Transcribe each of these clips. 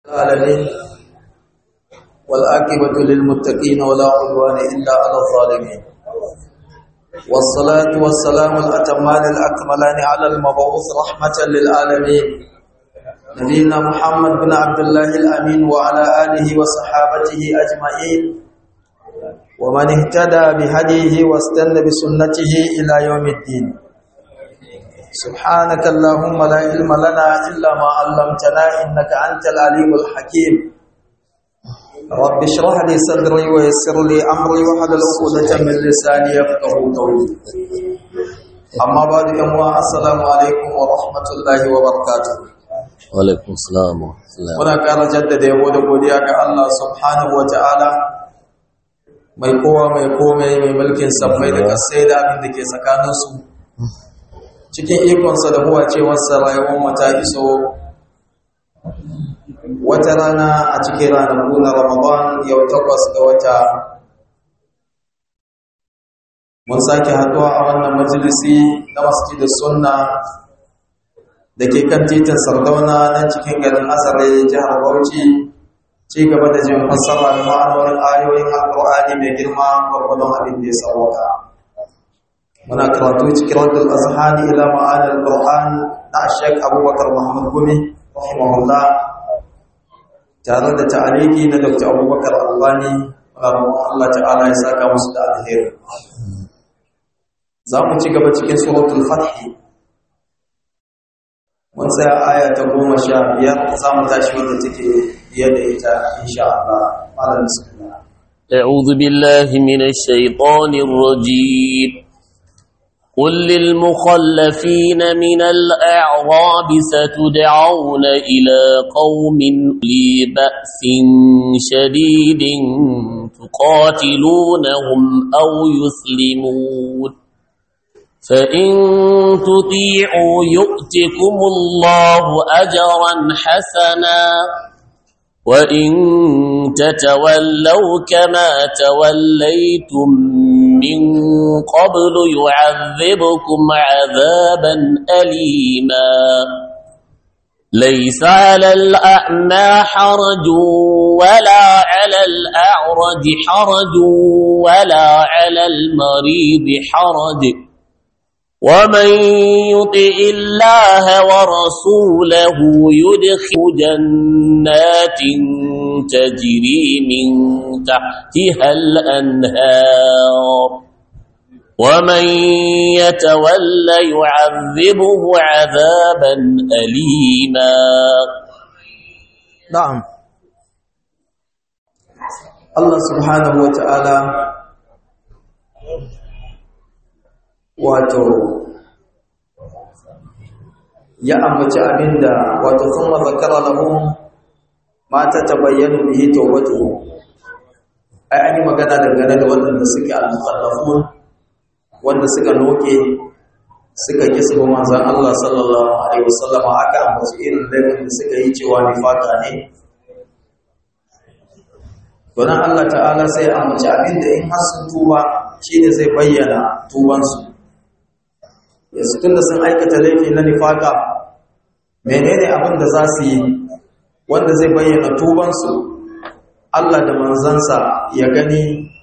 العالمين والعاقبة للمتقين ولا عدوان إلا على الظالمين والصلاة والسلام الأتمان الأكملان على المبعوث رحمة للعالمين نبينا محمد بن عبد الله الأمين وعلى آله وصحابته أجمعين ومن اهتدى بهديه واستنى بسنته إلى يوم الدين سبحانك اللهم لا علم لنا إلا ما علمتنا إنك أنت العليم الحكيم رب اشرح لي صدري ويسر لي أمري واحلل عقدة من لساني يفقه قولي أما بعد أموا السلام عليكم ورحمة الله وبركاته Walaikun salam wa muna ƙara jaddada yabo da godiya ga Allah subhanahu wa ta'ala mai kowa mai komai mai mulkin sammai da kasai da abin da ke tsakaninsu cikin ikonsa da huwa cewarsa rayuwar mata iso wata rana a cikin ranaku na ramadan yau takwas ga wata mun sake haduwa a wannan majalisi na masjidin sunna da ke kan titin sardauna na cikin garin azare jihar bauchi ci gaba da jin fassara da ma'anonin ayoyin alƙur'ani mai girma gwargwadon abin da ya sauka muna karatu cikin raddul azhani ila ma'anar qur'an na shek abubakar muhammad gumi rahimahullah tare da ta'aliki na dr abubakar albani Allah ta'ala ya saka musu da alheri za mu ci gaba cikin suratul fathi mun tsaya aya ta goma sha biyar za mu tashi wanda take biye da ita insha Allah malam bismillah أعوذ بالله من الشيطان الرجيم قل للمخلفين من الأعراب ستدعون إلى قوم لي بأس شديد تقاتلونهم أو يسلمون فإن تطيعوا يؤتكم الله أجرا حسنا وإن تتولوا كما توليتم من قبل يعذبكم عذابا أليما ليس على الأعمى حرج ولا على الأعرج حرج ولا على المريض حرج ومن يطع الله ورسوله يدخل جنات تجري من تحتها الأنهار ومن يتول يعذبه عذابا أليما na'am Allah subhanahu wa ta'ala wato ya ambaci abinda wato kuma zakara lahum ma ta tabayyana bihi tawbatuhum ai an yi magana dangane da waɗanda suke al-mukhallafun wanda suka noke suka ki su manzon Allah sallallahu alaihi wasallam aka ambaci irin laifin da suka yi cewa nifaka ne to nan Allah ta'ala sai ya ambaci abinda in har sun tuba shine zai bayyana tubansu yanzu tunda sun aikata laifi na nifaka menene abin da za su yi wanda zai bayyana tubansu Allah da manzansa ya gani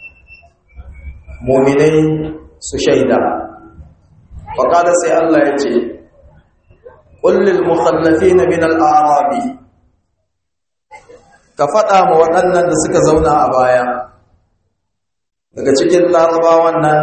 mominai su shaida faƙada sai Allah ya ce ƙullil mukhallafi na min al'arabi ka faɗa ma waɗannan da suka zauna a baya daga cikin larabawan nan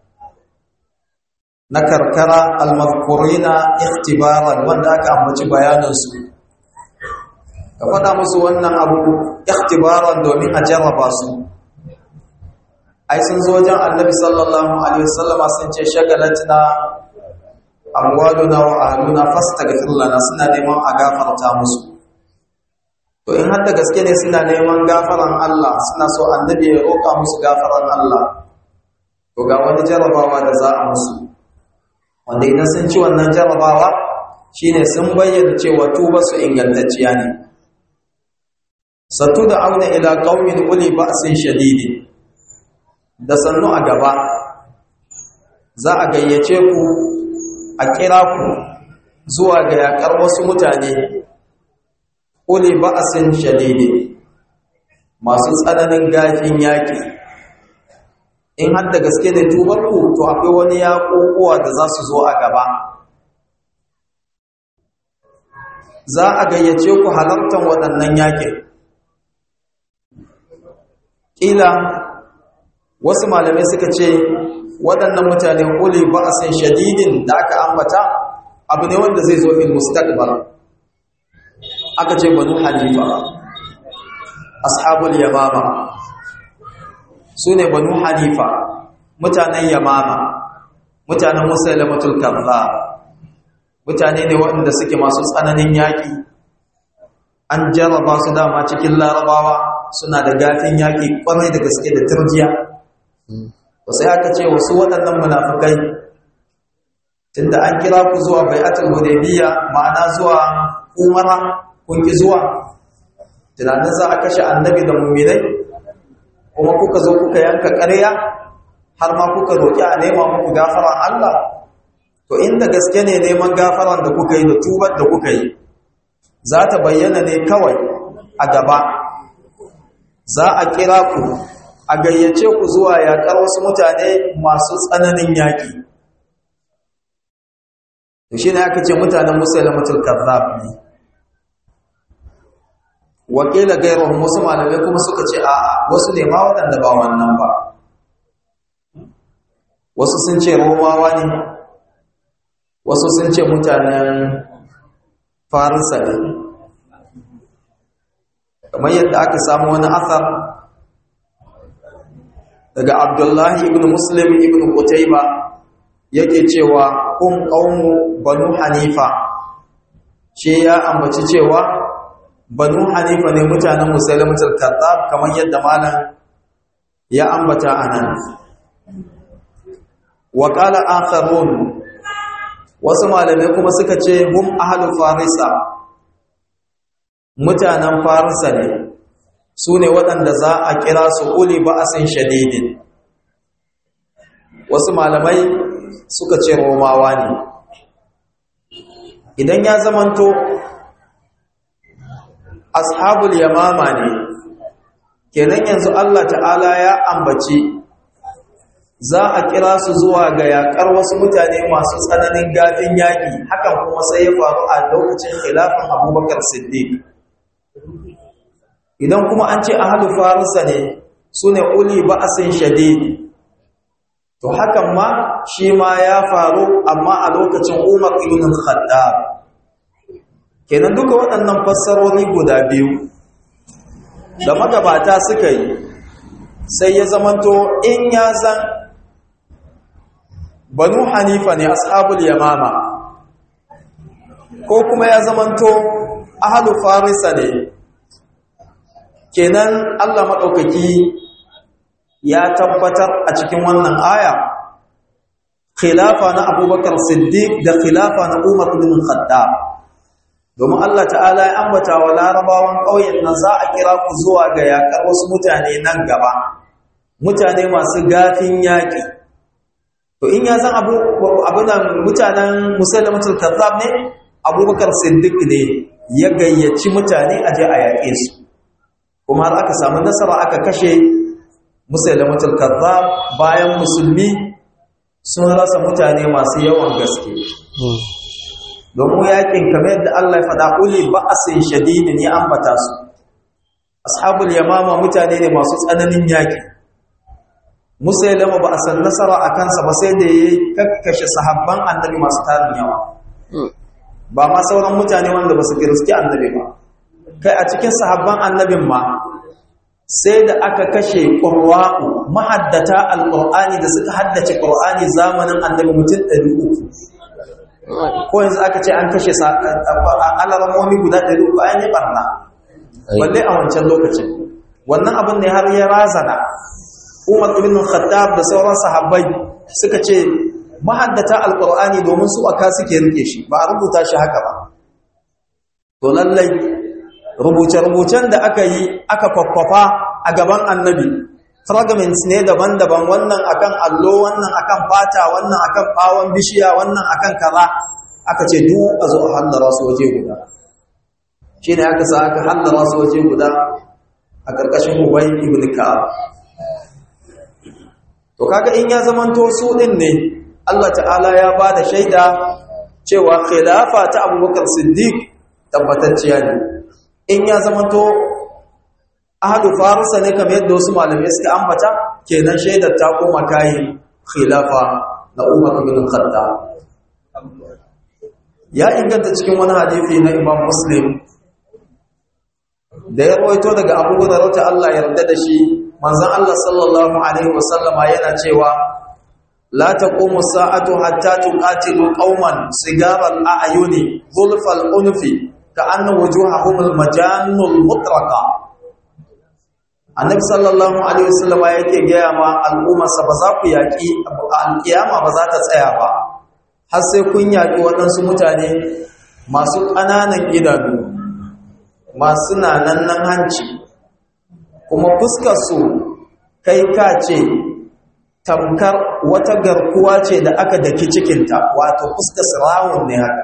na karkara almazkurina ikhtibaran wanda aka ambaci bayanansu ka faɗa musu wannan abu ikhtibaran domin a jarraba su ai sun zo wajen annabi sallallahu alaihi wasallama sun ce shagalatina amwaluna wa ahluna fastaghfir lana suna neman a gafarta musu to in har da gaske ne suna neman gafaran Allah suna so annabi ya roƙa musu gafaran Allah to ga wani jarrabawa da za a musu wanda idan sun ci wannan jarabawa shine sun bayyana cewa tuba su ingantacciya ne sattu da auna ila qaumin uli ba'sin shadidi da sannu a gaba za a gayyace ku a kira ku zuwa ga yakar wasu mutane uli ba'asin shadidi masu tsananin gafin yaƙi in har da gaske da tubarku to akwai wani yaƙoƙuwa da za su zo a gaba za a gayyace ku halartar waɗannan yaƙin ƙila wasu malamai suka ce waɗannan mutane uli ba'asin shadidin da aka ambata abu ne wanda zai zo fil mustaqbal aka ce banu hanifa ashabul yamama su ne banu hanifa mutanen yamama mutanen musailamatul kaza mutane ne waɗanda suke masu tsananin yaƙi an jarraba su dama cikin larabawa suna da gafin yaƙi ƙwarai da gaske da turjiya to sai aka ce wasu waɗannan munafukai tunda an kira ku zuwa bai'atul hudaybiyya ma'ana zuwa umara kun ki zuwa tunanin za a kashe annabi da mu'minai kuma kuka zo kuka yanka ƙarya har ma kuka roƙi a nema muku gafaran Allah to inda gaske ne neman gafaran da kuka yi da tubar da kuka yi za ta bayyana ne kawai a gaba za a kira ku a gayyace ku zuwa yaƙar wasu mutane masu tsananin yaƙi to shi ne aka ce mutanen musulmatul kazzab ne wakila gairun wasu malamai kuma suka ce a'a wasu ne ma waɗanda ba wannan ba wasu sun ce romawa ne wasu sun ce mutanen farisa ne kamar yadda aka samu wani asar daga abdullahi ibn muslim ibn qutayba yake cewa kun qaumu banu hanifa shi ya ambaci cewa banu hanifa ne mutanen musulmatul kazzab kamar yadda malam ya ambata anan wa qala akharun wasu malamai kuma suka ce hum ahlu farisa mutanen farisa ne su ne waɗanda za a kira su uli ba'asin shadidin wasu malamai suka ce romawa ne idan ya zamanto ashabul yamama ne kenan yanzu Allah ta'ala ya ambaci za a kira su zuwa ga yakar wasu mutane masu tsananin gafin yaƙi hakan kuma sai ya faru a lokacin khilafin abubakar siddiq idan kuma an ce ahalu farisa ne su ne uli ba'asin shadid to hakan ma shi ma ya faru amma a lokacin umar ibn khattab kenan duka waɗannan fassarori guda biyu da magabata suka yi sai ya zamanto in ya zan banu hanifa ne ashabul yamama ko kuma ya zamanto ahalu farisa ne kenan Allah maɗaukaki ya tabbatar a cikin wannan aya khilafa na abubakar siddiq da khilafa na umar bin khattab domin Allah ta'ala ya ambata wa larabawan ƙauyen nan za a kira ku zuwa ga yaƙar wasu mutane nan gaba mutane masu gafin yaƙi to in ya san abu abunan mutanen musallamatul kazzab ne abubakar siddiq ne ya gayyaci mutane a je a yaƙe su kuma har aka samu nasara aka kashe musulmatul kazzab bayan musulmi sun rasa mutane masu yawan gaske domin yakin kamar yadda Allah ya faɗa uli ba'asin shadidin ya ambata su ashabul yamama mutane ne masu tsananin yaki musailama ba a san nasara a kansa ba sai da ya kakkashe sahabban annabi masu tarin yawa ba ma sauran mutane wanda ba su girski annabi ba kai a cikin sahabban annabin ma sai da aka kashe ƙurwa'u mahaddata alƙur'ani da suka haddace ƙur'ani zamanin annabi mutum 300 ko yanzu aka ce an kashe alaramomi guda 300 an yi barna balle a wancan lokacin wannan abin ne har ya razana umar ibn khattab da sauran sahabbai suka ce mahaddata alƙur'ani domin su aka suke rike shi ba a rubuta shi haka ba to lallai rubuce-rubucen da aka yi aka kwakwafa a gaban annabi fragments ne daban-daban wannan akan allo wannan akan fata wannan akan bawon bishiya wannan akan kaza aka ce duk a zo a hallara su waje guda shi ne aka sa aka hallara su waje guda a ƙarƙashin ubai ibn ka'ab to kaga in ya zamanto su ɗin ne Allah ta'ala ya ba da shaida cewa khilafa ta abubakar siddiq tabbatacciya ne in ya zamanto ahadu farusa ne kamar yadda wasu malamai suka ambata kenan shaidar ta koma kayi khilafa na umar ibn khattab ya inganta cikin wani hadisi na imam muslim da ya rawaito daga abu hurairah ta Allah yarda da shi manzon Allah sallallahu alaihi wasallama yana cewa la taqumu sa'atu hatta tuqatilu qauman sigaral a'yuni zulfal unfi ka'anna wujuhahum al-majannul mutraqa annabi sallallahu alaihi wasallama yake gaya ma al'ummarsa ba za ku yaki alkiyama ba za ta tsaya ba har sai kun yaki waɗansu mutane masu ƙananan idanu masu nanannan hanci kuma fuskarsu kai ka ce tamkar wata garkuwa ce da aka daki cikinta wato fuskar rawun ne haka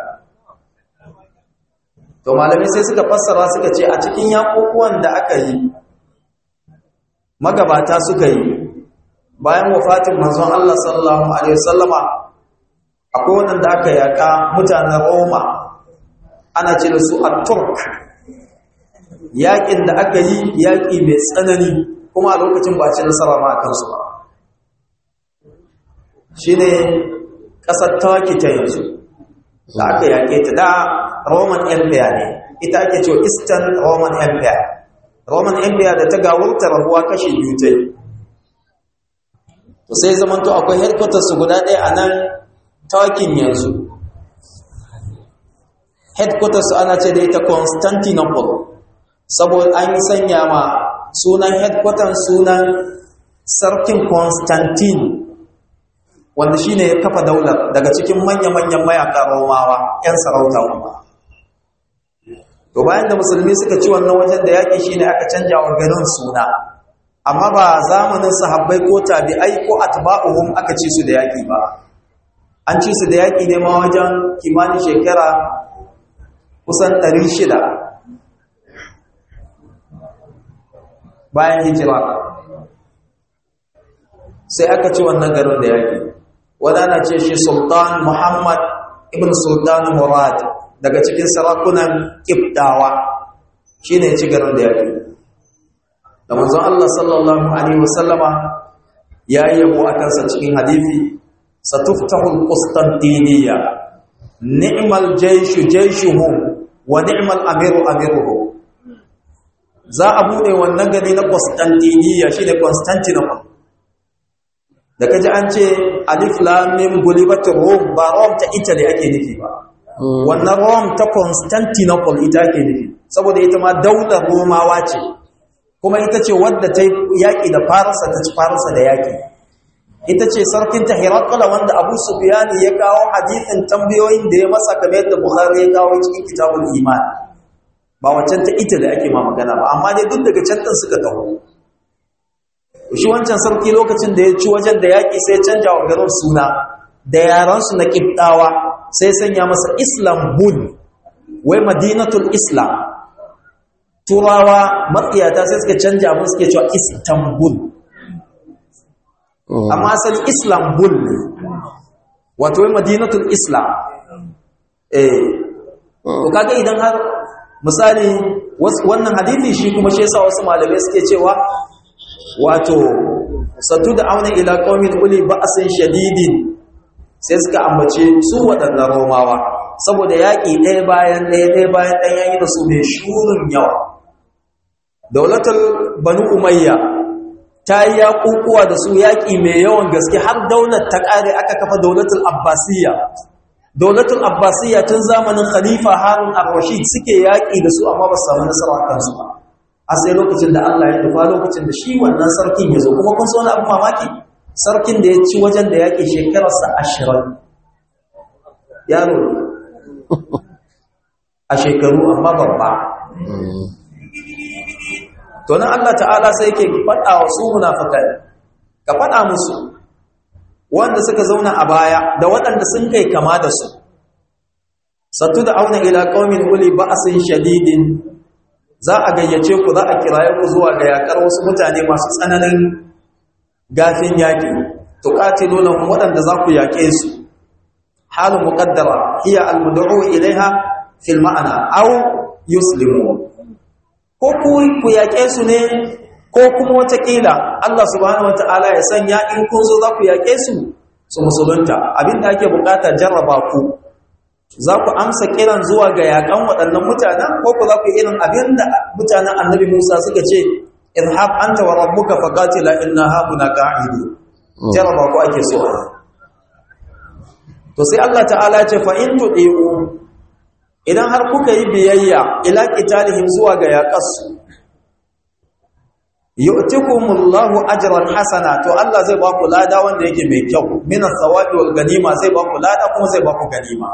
to malamai sai suka fassara suka ce a cikin yakokuwan da aka yi magabata suka yi bayan wafatin manzon Allah sallallahu alaihi wasallama akwai wanda aka yaka mutanen Roma ana ce da su at-Turk yaƙin da aka yi yaƙi mai tsanani kuma a lokacin ba ci nasara ma a kansu ba shi ne ƙasar tawaki ta yanzu da aka yaƙe ta da roman empire ne ita ake cewa eastern roman empire roman empire da ta gawurta rabuwa kashe biyu ta yi to sai zamanto akwai headquarters guda ɗaya a nan tawakin yanzu headquarters ana ce da ita constantinople saboda an yi sanya ma sunan headquarters sunan sarkin constantine wanda shi ne ya kafa daular daga cikin manya-manyan mayaka romawa 'yan sarauta kuma to bayan da musulmi suka ci wannan wajen da yaƙi shi ne aka canja wa garin suna amma ba zamanin sahabbai ko tabi'ai ko atba'uhum aka ci su da yaƙi ba an ci su da yaƙi ne ma wajen kimanin shekara kusan 600 bayan hijira sai aka ci wannan garin da yaƙi wadana ce shi sultan muhammad ibn sultan murad daga cikin sarakunan kibdawa shi ne ci garin da yaƙi da manzon Allah sallallahu alaihi wasallama ya yi yabo a kansa cikin hadithi satuftahul qustantiniya ni'mal jayshu jayshuhum wa ni'mal amiru amiruhum za a bude wannan gari na Constantiniya shine Constantinople da kaji an ce alif lam mim gulibat rum ba rum ta Italy ake nufi ba wannan rum ta Constantinople ita ake nufi saboda ita ma daular Romawa ce kuma ita ce wadda ta yaki da Farisa ta ci Farisa da yaki ita ce sarkin ta Herakla wanda Abu Sufyan ya kawo hadisin tambayoyin da ya masa kamar yadda Bukhari ya kawo cikin kitabul iman ba wancan ta ita da ake ma magana ba amma dai duk daga can ɗin suka taho shi wancan sarki lokacin da ya ci wajen da yaƙi sai canja wa garin suna da yaransu na ƙibɗawa sai sanya masa islambul wai madinatul islam turawa matsiyata sai suka canja abin suke cewa istanbul amma asali islambul ne wato wai madinatul islam eh to kaga idan har misali wannan hadithi shi kuma shi yasa wasu malamai suke cewa wato satu da auna ila qaumin uli ba'sin shadidin sai suka ambace su waɗannan romawa saboda yaƙi ɗaya bayan ɗaya ɗaya bayan ɗaya yayi da su mai shurin yawa daulatul banu umayya ta yi yaƙuƙuwa da su yaƙi mai yawan gaske har daular ta ƙare aka kafa daulatul abbasiyya daulatul abbasiyya tun zamanin khalifa harun ar-rashid suke yaƙi da su amma ba su samu nasara kansu ba a sai lokacin da Allah ya nufa lokacin da shi wannan sarkin ya zo kuma kun so wani abu mamaki sarkin da ya ci wajen da yaƙi shekararsa ashirin yaro a shekaru amma babba to nan Allah ta'ala sai yake faɗa wa su munafikai ka faɗa musu wanda suka zauna a baya da waɗanda sun kai kama da su sattu da auna ila qaumin uli ba'sin shadidin za a gayyace ku za a kiraye ku zuwa ga yakar wasu mutane masu tsananin gafin yaki tuqatilunhum wadanda za ku yake su halu muqaddara hiya almud'u ilaiha fil ma'ana aw yuslimu ko ku ku yake su ne ko kuma wata kila Allah subhanahu wataala ya sanya in kun zo za ku yake su su musulunta abinda ake bukata jarraba ku za ku amsa kiran zuwa ga yakan waɗannan mutanen ko ku za ku irin abin da mutanen annabi Musa suka ce izhab anta wa rabbuka faqatila inna hauna qa'idu jaraba ku ake so to sai Allah ta'ala ya ce fa in tudiu idan har kuka yi biyayya ila qitalihim zuwa ga yaqasu yu'tikumullahu ajran hasana to Allah zai ba ku lada wanda yake mai kyau minas sawabi wal ganima zai ba ku lada kuma zai ba ku ganima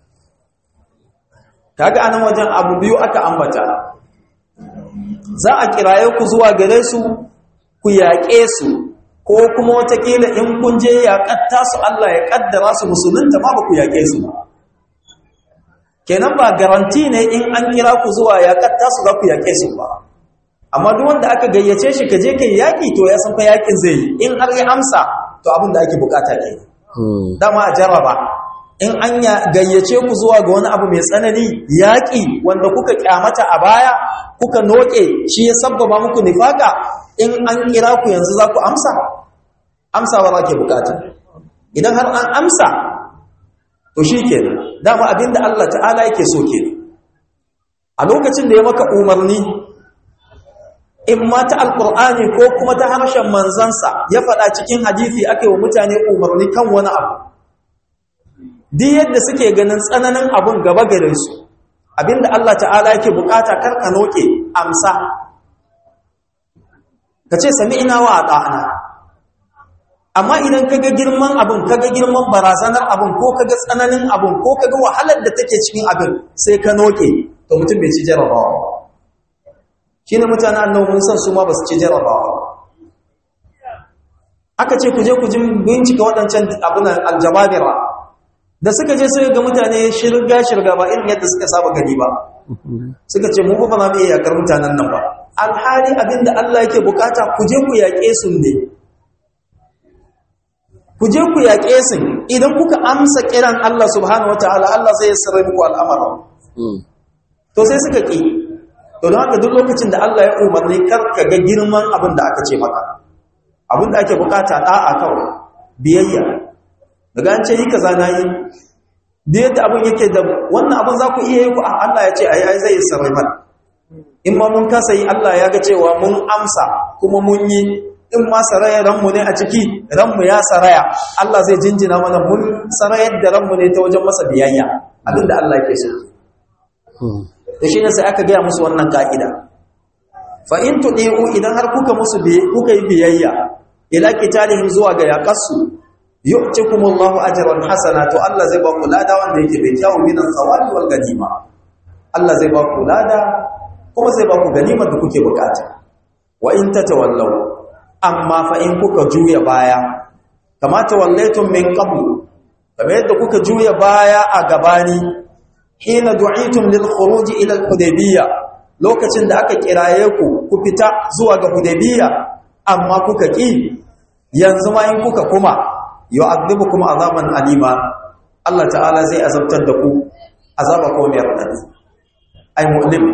kaga anan wajen abu biyu aka ambata za a kiraye ku zuwa gare su ku yaƙe su ko kuma watakila in kun je yaƙatta su Allah ya ƙaddara su musulunta ma ba ku yaƙe su ba kenan ba garanti ne in an kira ku zuwa yaƙatta su za ku yaƙe su ba amma duk wanda aka gayyace shi ka je kai yaƙi to ya san fa yaƙin zai yi in har ya amsa to abin da ake bukata ke dama a jarraba in an gayyace ku zuwa ga wani abu mai tsanani yaƙi wanda kuka kyamata a baya kuka noke shi ya sabbaba muku nifaka in an kira ku yanzu za ku amsa amsawa za ke bukata idan har an amsa to shi kenan dama abinda Allah ta'ala yake so kenan a lokacin da ya maka umarni in ma ta alkur'ani ko kuma ta harshen manzansa ya faɗa cikin hadisi aka yi wa mutane umarni kan wani abu duk yadda suke ganin tsananin abun gaba gare su abinda Allah ta'ala yake bukata karka noke amsa ka ce sami ina wa ata'ana amma idan kaga girman abun kaga girman barazanar abun ko kaga tsananin abun ko kaga wahalar da take cikin abin sai ka noke to mutum bai ci jarabawa shine mutanen annabi mun san su ma basu ci jarabawa aka ce ku je ku ji bincika waɗancan abin aljababira da suka je suka ga mutane shirga shirga ba irin yadda suka saba gani ba suka ce mu ba za mu iya yakar mutanen nan ba alhali abinda Allah yake bukata ku je ku yaƙe su ne ku je ku yaƙe su idan kuka amsa kiran Allah subhanahu wataala Allah zai sarra muku al'amarin to sai suka ki to don haka duk lokacin da Allah ya umarni kar ka ga girman abin da aka ce maka abin da ake bukata da'a kawai biyayya daga an ce yi kaza na yi da yadda abin yake da wannan abin za ku iya yi ku a Allah ya ce a yi zai sarrai mana in ma mun kasa yi Allah ya ga cewa mun amsa kuma mun yi in ma saraya ranmu ne a ciki ranmu ya saraya Allah zai jinjina mana mun sarayar da ranmu ne ta wajen masa biyayya abin da Allah ke so da shi ne sai aka gaya musu wannan ka'ida fa in tudiu idan har kuka musu kuka yi biyayya ila qitalihim zuwa ga yaqasu yu'tikumullahu ajran hasana to Allah zai ba ku lada wanda yake bai kyawu minan sawabi wal ganima Allah zai ba ku lada kuma zai ba ku ganimar da kuke bukata wa in tatawallaw amma fa in kuka juya baya kama tawallaytum min qabl kamar yadda kuka juya baya a gabani hina du'itum lil khuruj ila al hudaybiyya lokacin da aka kiraye ku ku fita zuwa ga hudaybiyya amma kuka ki yanzu ma in kuka kuma yu'adhibukum azaban alima Allah ta'ala zai azabtar da ku azaba ko mai radadi ai mu'lim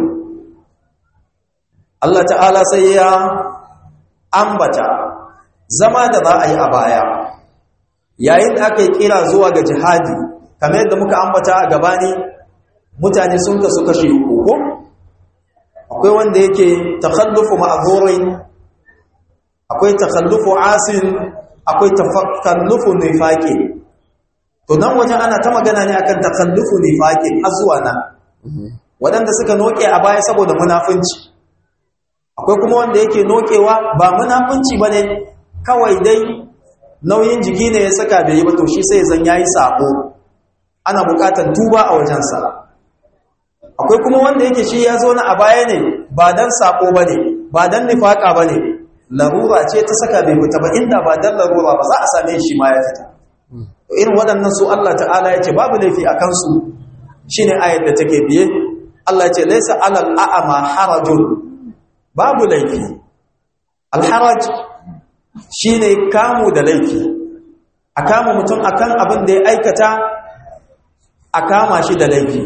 Allah ta'ala sai ya ambata zama da za a yi a baya yayin da aka yi kira zuwa ga jihadi kamar yadda muka ambata a gabani mutane sun kasu kashe uku akwai wanda yake takhallufu ma'zurin akwai takhallufu asin akwai takallufu nifaqi to nan wajen ana ta magana ne akan takallufu nifaqi har zuwa nan wadanda suka noke a baya saboda munafunci akwai kuma wanda yake nokewa ba munafunci bane kawai dai nauyin jiki ne ya saka bai yi ba to shi sai zan yayi sabo ana bukatar tuba a wajensa akwai kuma wanda yake shi ya zo na a baya ne ba dan sabo bane ba dan nifaka bane larura ce ta saka bai fita ba inda ba dan larura ba za a same shi ma ya fita to irin waɗannan su Allah ta'ala ya ce babu laifi a kansu shine ayat da take biye Allah ya ce laysa alal a'ma harajun babu laifi alharaj shine kamu da laifi a kama mutum akan abin da ya aikata a kama shi da laifi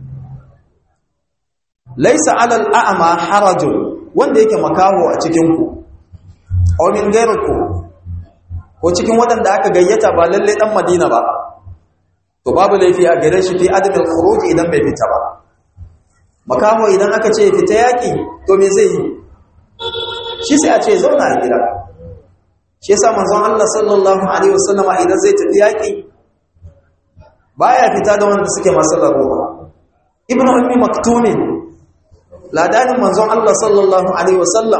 laisa alal a'ma harajun wanda yake makaho a cikin ku aw min ghayriku ko cikin waɗanda aka gayyata ba lalle dan Madina ba to babu laifi a gare shi fi adamil khuruj idan bai fita ba makaho idan aka ce fita yaki to me zai yi shi sai a ce zauna a gida shi yasa manzon Allah sallallahu alaihi wasallama idan zai tafi yaki baya fita da wanda suke masu larura ibnu ummi maktumin ladanin manzon Allah sallallahu alaihi wasallam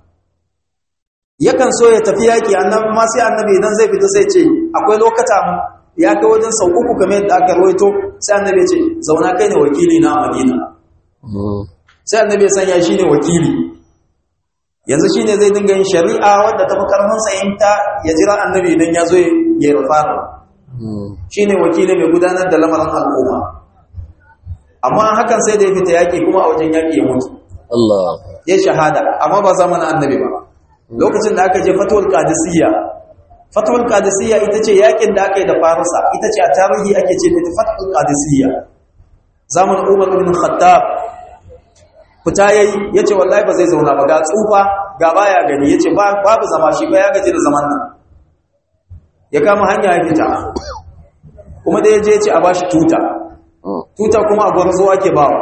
yakan so ya tafi yaki annabi ma sai annabi idan zai fita sai ce akwai lokata ya kai wajen sau uku kamar yadda aka rawaito sai annabi ya ce zauna kai ne wakili na Madina sai annabi ya sanya shi ne wakili yanzu shi ne zai dinga yin shari'a wadda ta fi karfin sayinta ya jira annabi idan ya zo ya rufara shi ne wakili mai gudanar da lamarin al'umma amma hakan sai da ya fita yaƙi kuma a wajen yaƙi ya mutu ya shahada amma ba zamanin annabi ba lokacin da aka je fatuwar kadisiyya fatuwar kadisiyya ita ce yaƙin da aka yi da farisa ita ce a tarihi ake ce da fatuwar kadisiyya zamanin umar ibn khattab fita yayi yace wallahi ba zai zauna ba ga tsufa ga baya gani yace babu zama shi ba ya gaji da zaman nan ya kama hanya ya fita kuma da yaje yace a bashi tuta tuta kuma a gwarzo ake bawa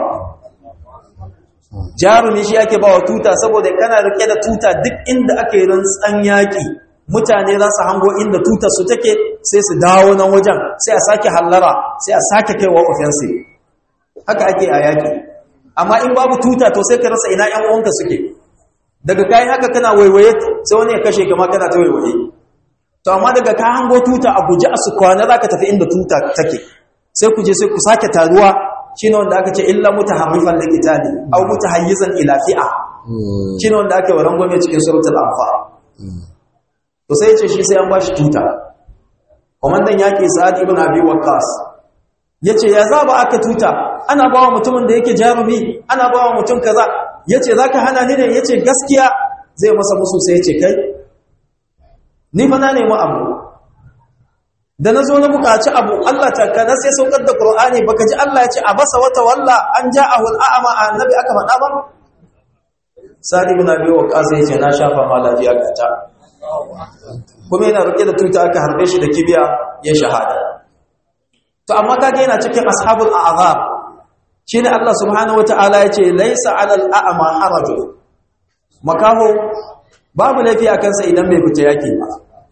jarumi shi ake bawa tuta saboda kana rike da tuta duk inda aka yi rantsan yaki mutane za su hango inda tutar su take sai su dawo nan wajen sai a sake hallara sai a sake kaiwa offensive haka ake a yaki amma in babu tuta to sai ka rasa ina ƴan uwanka suke daga kai haka kana waiwaye sai wani ya kashe kama kana ta waiwaye to amma daga ka hango tuta a guje a su kwana zaka tafi inda tuta take sai ku je sai ku sake taruwa shine wanda aka ce illa mutaharrifan liqitali aw mutahayyizan ila fi'a shine wanda ake waran gome cikin suratul anfal to sai ya ce shi sai an bashi tuta komandan yaki sa'ad ibn abi waqqas yace ya zaba aka tuta ana bawa mutumin da yake jarumi ana bawa mutum kaza yace zaka hana ni ne yace gaskiya zai masa musu sai yace kai ni fa na nemi abu da nazo na buƙaci abu Allah ta kana sai saukar da Qur'ani baka ji Allah yace abasa wata walla an ja'ahu al'ama annabi aka faɗa ba Sadi ibn Abi Waqqas yace na shafa ma lafiya gata kuma yana rike da tuta aka harbe shi da kibiya ya shahada to amma kage yana cikin ashabul a'zab shine Allah subhanahu wataala yace laysa 'alal a'ma harajun makaho babu laifi a kansa idan bai fita yaki ba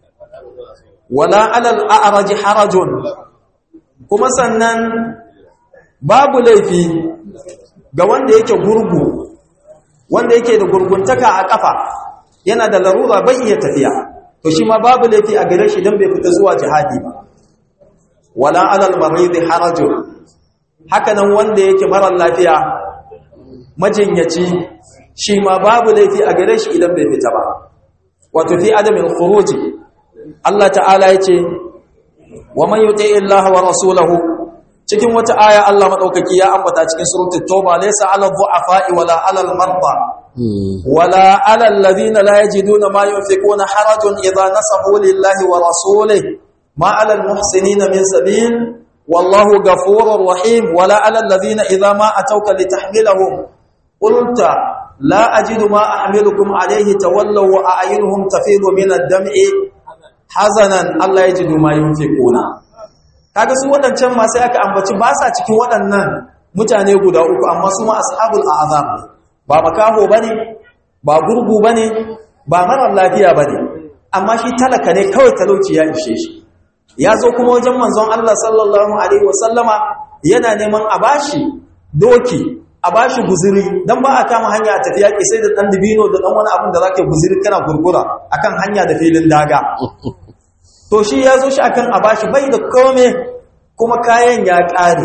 wala 'alal a'raj harajun kuma sannan babu laifi ga wanda yake gurgu wanda yake da gurguntaka a kafa yana da larura bai iya tafiya to shi ma babu laifi a gare shi idan bai fita zuwa jihadi ba wala 'alal marid harajun haka nan wanda yake marar lafiya majinyaci shi ma babu laifi a gare shi idan bai fita ba wato fi adamin khuruji Allah ta'ala yace wa man yuti Allah wa rasulahu cikin wata aya Allah madaukaki ya ambata cikin suratul tauba laysa 'ala dhu'afa'i wala 'ala al-marda wala 'ala alladhina la yajiduna ma yunfiquna harajun idha nasahu lillahi wa rasulihi ma 'ala al-muhsinina min sabil والله غفور رحيم ولا على الذين إذا ما أتوك لتحملهم قلت لا أجد ما أحملكم عليه تولوا وأعينهم تفيض من الدمع حزنا الله يجد ما ينفقون kaga su wadancan ma sai aka ambaci ba sa cikin waɗannan mutane guda uku amma su ma ashabul a'zam ba makaho bane ba gurgu bane ba marar lafiya bane amma shi talaka ne kawai talauci ya ishe shi ya zo kuma wajen manzon Allah sallallahu alaihi wasallama yana neman a bashi doki a bashi guziri dan ba a kama hanya a tafiya ke sai da dan dibino da dan wani abin da zaka guziri kana gurgura akan hanya da filin daga to shi ya zo shi akan a bashi bai da kome kuma kayan ya kare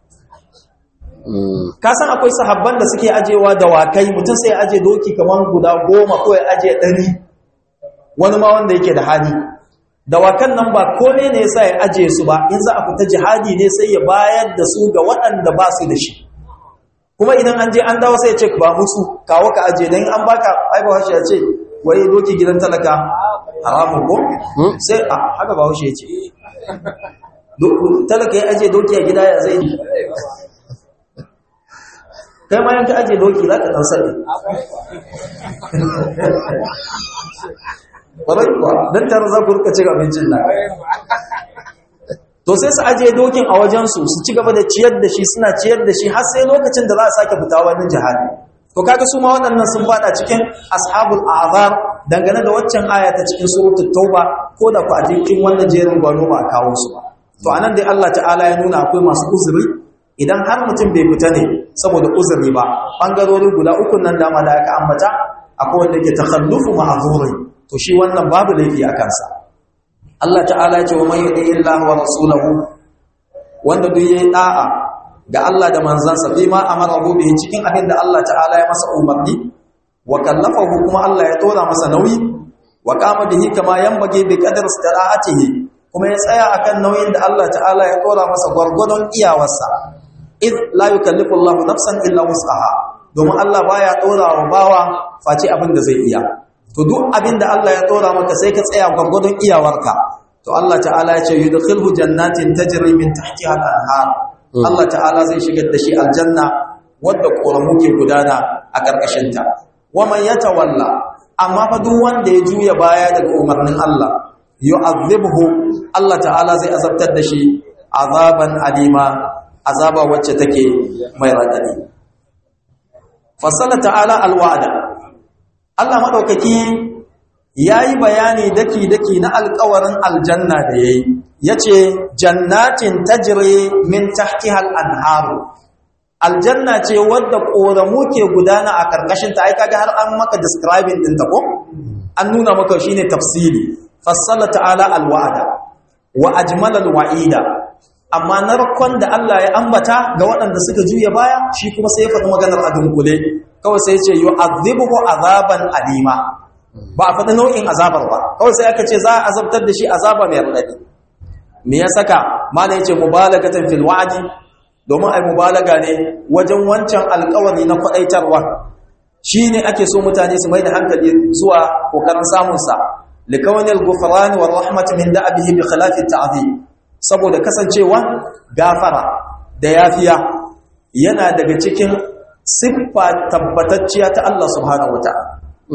ka san akwai sahabban da suke ajewa da wakai mutum sai aje doki kaman guda goma ko ya aje ɗari wani ma wanda yake da hali dawakan nan ba kome ne yasa ya aje su ba in za a fita jihadi ne sai ya bayar da su ga waɗanda ba su da shi kuma idan an je an dawo sai ya ce ba musu kawo ka aje dan an baka ai ba ya ce wai doki gidan talaka haramun ko sai a haka ba ya ce talaka ya aje doki a gida ya zai kai ma yanka aje doki za ka ɗan sani ƙwarai kuwa don tare za ku rika cin abincin nan to sai su aje dokin a wajensu su ci gaba da ciyar da shi suna ciyar da shi har sai lokacin da za a sake fita wani jihadi to kaga su ma waɗannan sun fada cikin ashabul azar dangane da waccan aya ta cikin suratul tauba ko da ku a cikin wannan jerin gwano ba a kawo su ba to anan dai Allah ta'ala ya nuna akwai masu uzuri idan har mutum bai fita ne saboda uzuri ba bangarori guda uku nan dama da aka ambata akwai wanda ke takhallufu ma'zuri to shi wannan babu laifi a kansa Allah ta'ala ya ce wa man yuti illahi wa rasulahu wanda duk yayi da'a ga Allah da manzansa fi ma amara bihi cikin abin da Allah ta'ala ya masa umarni wa kallafahu kuma Allah ya tora masa nauyi wa qama bihi kama yanbaghi bi qadri istita'atihi kuma ya tsaya akan nauyin da Allah ta'ala ya tora masa gwargwadon iyawarsa id la yukallifu Allah nafsan illa wus'aha domin Allah baya dora wa bawa face abin da zai iya to duk abin da Allah ya dora maka sai ka tsaya gwargwadon iyawarka to Allah ta'ala ya ce yudkhilhu jannatin tajri min tahtiha al-anhar Allah ta'ala zai shigar da shi aljanna wadda koramu ke gudana a karkashin ta wa man yatawalla amma fa duk wanda ya juya baya daga umarnin Allah yu'adhibhu Allah ta'ala zai azabtar da shi azaban alima azaba wacce take mai radadi fasala ta'ala alwa'da Allah madaukaki yayi bayani daki daki na alƙawarin aljanna da yayi yace jannatin tajri min tahtiha al-anhar aljanna ce wadda koramu ke gudana a karkashin ta ai kaga har an maka describing din ta ko an nuna maka shine tafsiri fassala ta'ala alwa'da wa ajmala alwa'ida amma narkon da Allah ya ambata ga waɗanda suka juya baya shi kuma sai ya faɗi maganar a dunkule kawai sai ya ce yu'adhibuhu azaban alima ba a faɗi nau'in azabar ba kawai sai aka ce za a azabtar da shi azaba mai radadi me ya saka malai yace mubalagatan fil wa'di domin ai mubalaga ne wajen wancan alƙawari na kwadaitarwa shine ake so mutane su mai da hankali zuwa kokarin samun sa likawnil ghufran wa rahmat min da'bihi bi khilafi ta'zim saboda kasancewa gafara da yafiya yana daga cikin siffa tabbatacciya ta Allah subhanahu wataala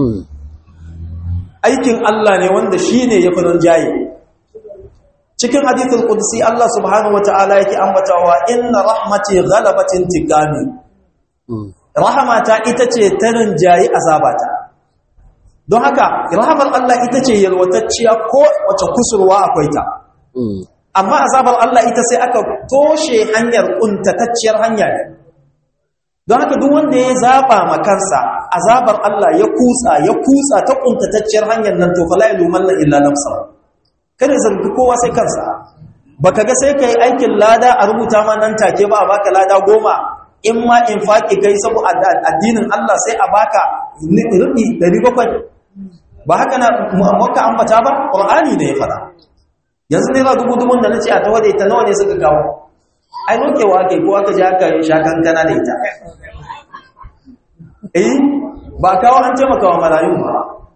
aikin Allah ne wanda shine yafi nan jaye cikin hadithul qudsi Allah subhanahu wataala yake ambatawa inna rahmati ghalabat intiqami rahmata ita ce ta rinjayi azabata don haka rahamar Allah ita ce yalwatacciya ko wace kusurwa akwai ta amma azabar Allah ita sai aka toshe hanyar kuntatacciyar hanya ne don haka duk wanda ya zaba makansa azabar Allah ya kutsa ya kutsa ta kuntatacciyar hanyar nan to fala yalumanna illa nafsa kada zargi kowa sai kansa baka ga sai kai aikin lada a rubuta ma nan take ba a baka lada goma in ma infaki kai saboda addinin Allah sai a baka rubi 700 ba haka na maka ambata ba qur'ani ne ya fada yanzu ne ra dubu dubun da nace a tawade ta nawa ne suka kawo ai nokewa kai ko aka ji aka sha kankana da ita eh ba kawo an taimaka wa marayu ba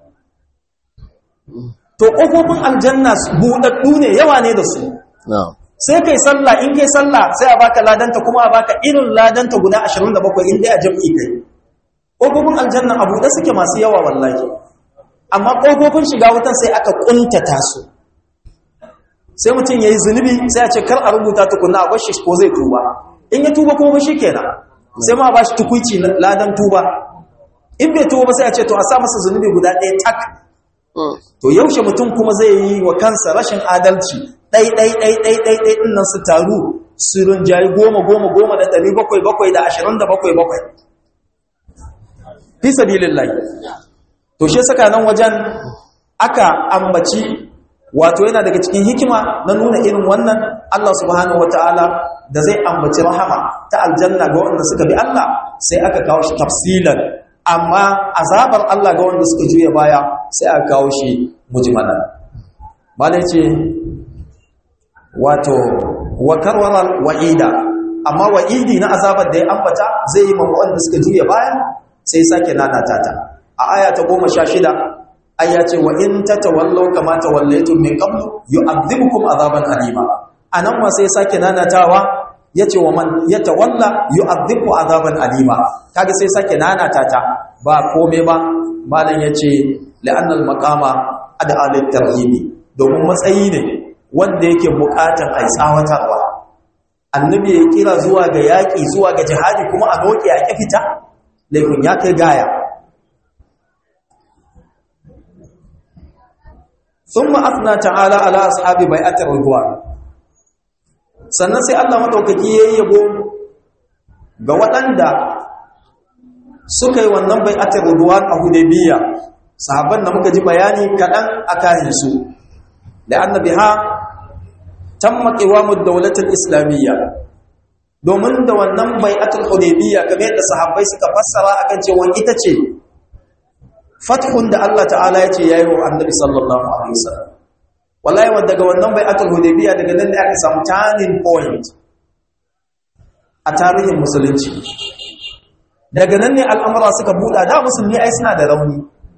to kofofin aljanna buɗaɗɗu ne yawa ne da su sai kai sallah in kai sallah sai a baka ladanta kuma a baka irin ladanta guda 27 in dai a jam'i kai kofofin aljanna a buɗe suke masu yawa wallahi amma kofofin shiga wutan sai aka kuntata su sai mutum yayi zunubi sai a ce kar a rubuta tukunna a bashi ko zai tuba in ya tuba kuma shi kenan sai ma ba shi tukuici ladan tuba in bai tuba ba sai a ce to a sa masa zunubi guda ɗaya tak to yaushe mutum kuma zai yi wa kansa rashin adalci ɗai ɗai ɗai ɗai ɗai ɗai ɗin nan su taru su rinjayi goma goma goma da ɗari bakwai bakwai da ashirin da bakwai bakwai fi sabilin lai to shi saka nan wajen aka ambaci wato yana daga cikin hikima na nuna irin wannan Allah subhanahu wataala da zai ambaci rahama ta aljanna ga wanda suka bi Allah sai aka kawo shi tafsilan amma azabar Allah ga wanda suka juya baya sai aka kawo shi mujmalan malai ce wato wa karwara wa'ida amma wa'idi na azabar da ya ambata zai yi mamu wanda suka juya baya sai sake nanata ta a aya ta goma sha shida aya ce wa in ta tawallau kama tawallaitum min qablu yu'adhibukum azaban alima anan ma sai sake nanatawa yace wa man yatawalla yu'adhibu azaban alima kaga sai sake nanata ta ba kome ba malam yace la'anna al-maqama ad'a lit-tarhibi domin matsayi ne wanda yake buƙatar ai tsawatarwa annabi ya kira zuwa ga yaƙi zuwa ga jihadi kuma a noke a ƙi fita laifin ya kai gaya sun ma'afna ta'ala ala ashabi bai atar ruwa sannan sai allah maɗaukaki ya yi yabo ga waɗanda suka yi wannan bai atar ruwa a hudebiya sahabban da muka ji bayani kaɗan a kayansu da annabi ha tamma qiwamud dawlatul islamiyya domin da wannan bai'atul hudaybiyya kamar yadda sahabbai suka fassara akan cewa ita ce fathun da Allah ta'ala ya ce yayi wa annabi sallallahu alaihi wasallam wallahi wa daga wannan bai'atul hudaybiyya daga nan ne aka samu turning point a tarihin musulunci daga nan ne al'amura suka buɗa da musulmi ai suna da rauni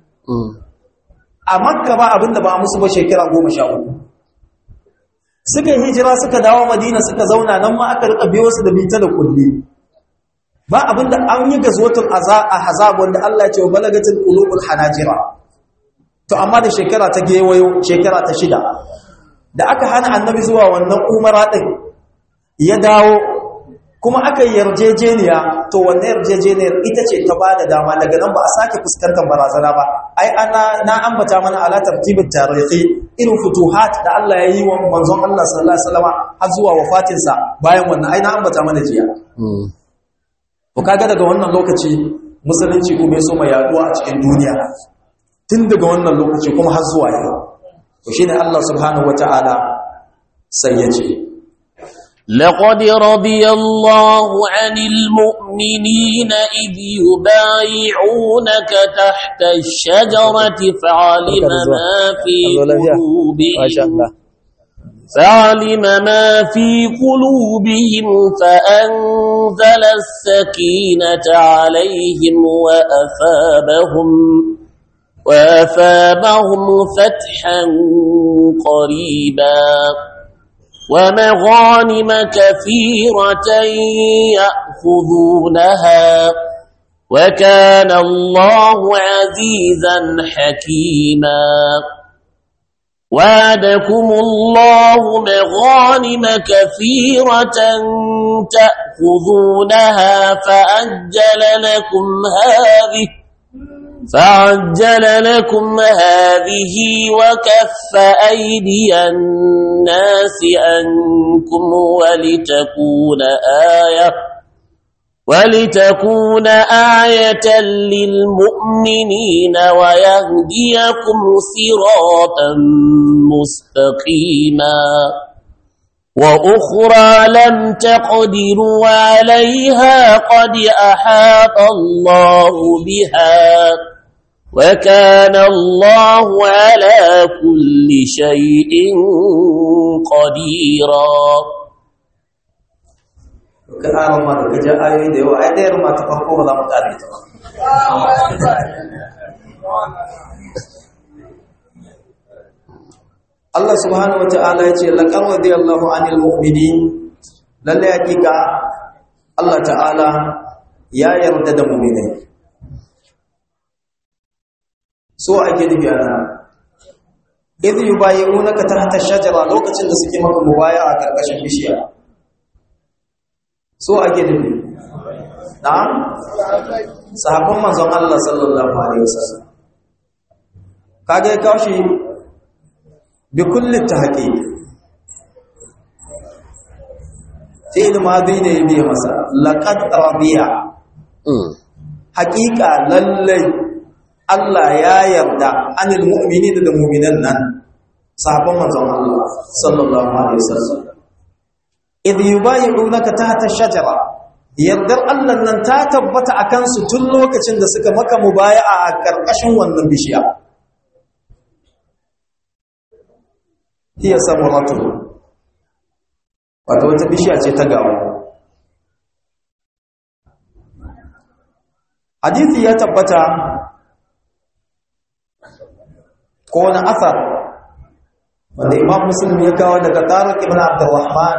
a makka ba abinda ba musu ba shekara goma sha uku suka yi hijira suka dawo madina suka zauna nan ma aka rika biyo su da bita da kulli ba abinda an yi gazwatul ahzab wanda Allah ya ce balagatul qulubul hanajira to amma da shekara ta gewayo shekara ta shida da aka hana annabi zuwa wannan umara din ya dawo kuma aka yarjejeniya to wannan yarjejeniyar ita ce ta bada dama daga nan ba a sake fuskantar barazana ba ai ana na ambata mana ala tartibin tarihi irin futuhat da Allah ya yi wa manzon Allah sallallahu alaihi wasallam har zuwa wafatinsa bayan wannan ai na ambata mana jiya to kaga daga wannan lokaci musulunci kuma ya so mai yaduwa a cikin duniya tun daga wannan lokaci kuma har zuwa yau to shine Allah subhanahu wataala sai ya ce لقد رضي الله عن المؤمنين إذ يبايعونك تحت الشجرة فعلم ما في قلوبهم فعلم ما في قلوبهم فأنزل السكينة عليهم وأثابهم وأثابهم فتحا قريبا ومغانم كثيرة يأخذونها وكان الله عزيزا حكيما وعدكم الله مغانم كثيرة تأخذونها فأجل لكم هذه فعجل لكم هذه وكف أيدي الناس أنكم ولتكون آية ولتكون آية للمؤمنين ويهديكم صراطا مستقيما وأخرى لم تقدروا عليها قد أحاط الله بها وكان الله على كل شيء قديرا ƙarar ma da gajen ayoyi da yawa ai ɗayar ma ta farko ba za mu ƙare ta ba Allah subhanahu wa ta'ala ya ce laƙar radiyallahu anil mu'minin lalle hakika Allah ta'ala ya yarda da mu'minai so ake nufi a nan idh yubayi'unaka tahta shajara lokacin da suke maka mubaya a karkashin bishiya so ake nufi na'am sahabban manzon Allah sallallahu alaihi wasallam kage kashi bi kulli tahqiq fi'il madi ne bi masa laqad radiya haqiqa lallai Allah ya yarda anil mu'minina da mu'minan nan sahabban manzon Allah sallallahu alaihi wasallam idh yubayi'unaka tahta ash-shajara yardar Allah nan ta tabbata akan su tun lokacin da suka maka mubaya'a a karkashin wannan bishiya hiya samuratu wato wata bishiya ce ta gawo hadithi ya tabbata ko wani asar wanda imam muslim ya kawo daga tariq ibn abdurrahman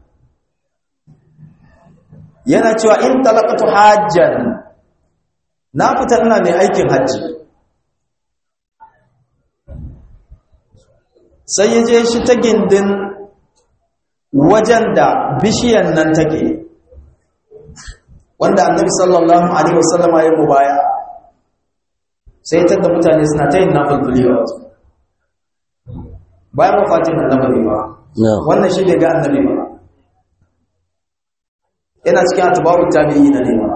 yana cewa in talaqatu hajjan na fita ina mai aikin hajji sai ya je shi ta gindin wajen da bishiyan nan take wanda annabi sallallahu alaihi wasallama ya mubaya sai ta da mutane suna ta yin nafil a wasu bayan wafatin annabi ba wannan shi bai ga annabi ba yana cikin atba'ut tabi'i na nema